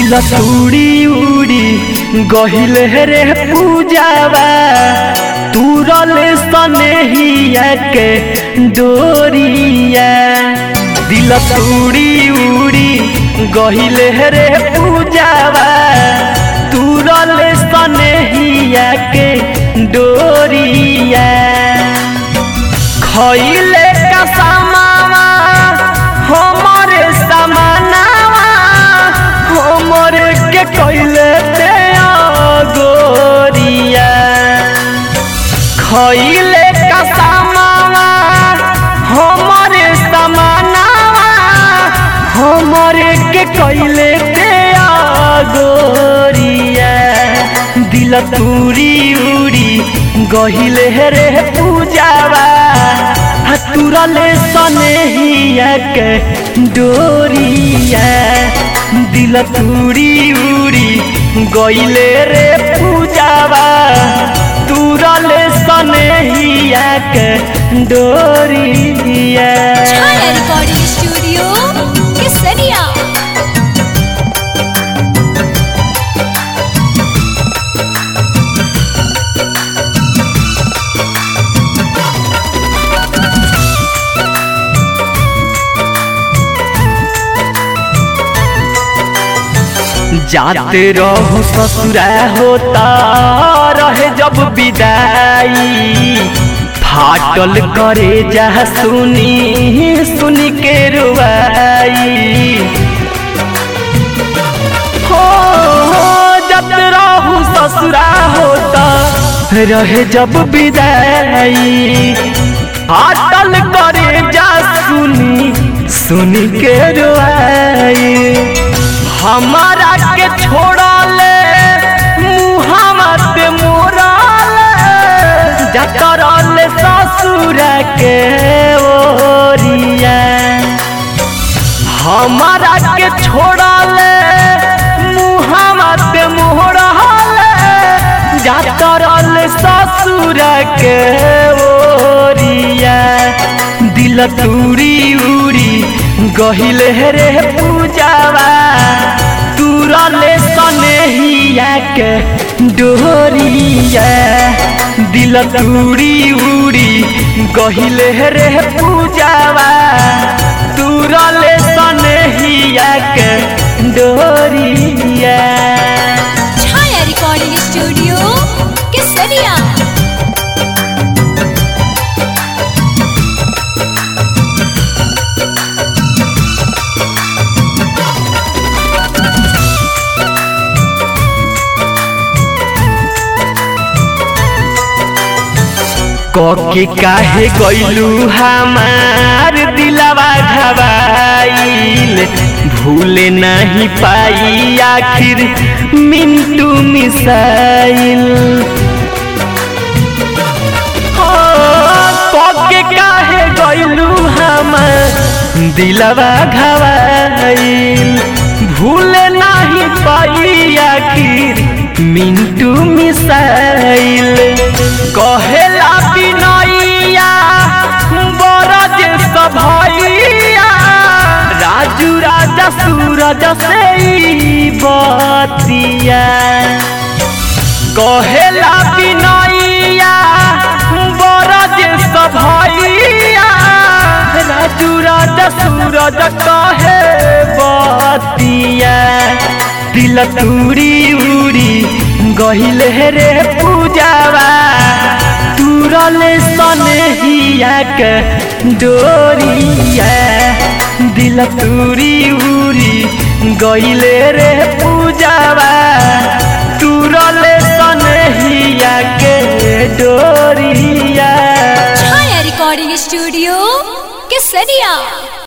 दिल तूड़ी उड़ी गहिल रे पूजावा तुरल सनेहिया के डोरिया दिल तूड़ी उड़ी गहिल रे पूजावा तुरल सनेहिया के डोरिया खइले का सामावा हमरे समानावा हमरे के कइले ते गोरिया खइले का सामावा हमरे समानावा हमरे के कइले ते गोरिया दिल तूरी उड़ी गहिले रे पूजावा तुरले सनेहिया के डोरिया दिल तूरी उड़ी गइले रे पूजावा तुरले सनेहिया के डोरिया छाया रिकॉर्डिंग स्टूडियो केसरिया जाते रहू ससुरा होता रहे जब विदाई फाटल करे जा सुनी सुनी के रुआई हो जब रहू ससुरा होता रहे जब विदाई फाटल करे जा सुनी सुनी के रुआई हमारा के छोड़ले मुहम्मद मोरले जतरले ससुर के ओरिया हमारा के छोड़ले मुहम्मद मोरले जतरले ससुर के ओरिया दिल तूरी उड़ी गहिले रे पूजावा तुरले सनेहिया के डोरिया दिल तूरी उड़ी गहिले रे पूजावा तुरले सनेहिया के डोरिया छाया रिकॉर्डिंग स्टूडियो केसरिया कके काहे गइलू हमार दिलवा घबाइल भूले नहीं पाई आखिर मिंटू मिसाइल ओ, कके काहे गइलू हमार दिलवा घबाइल भूले नहीं पाई आखिर मिंटू मिसाइल कहेला बिनैया बरज सभैया राजू राजा सूरज से ई बतिया कहेला बिनैया बरज सभैया राजू राजा सूरज कहे बतिया दिल तूरी उड़ी गहिले रे पूजावा तुरले सनेहिया के डोरिया दिल तूरी उड़ी गहिले रे पूजावा तुरले सनेहिया के डोरिया छाया रिकॉर्डिंग स्टूडियो केसरिया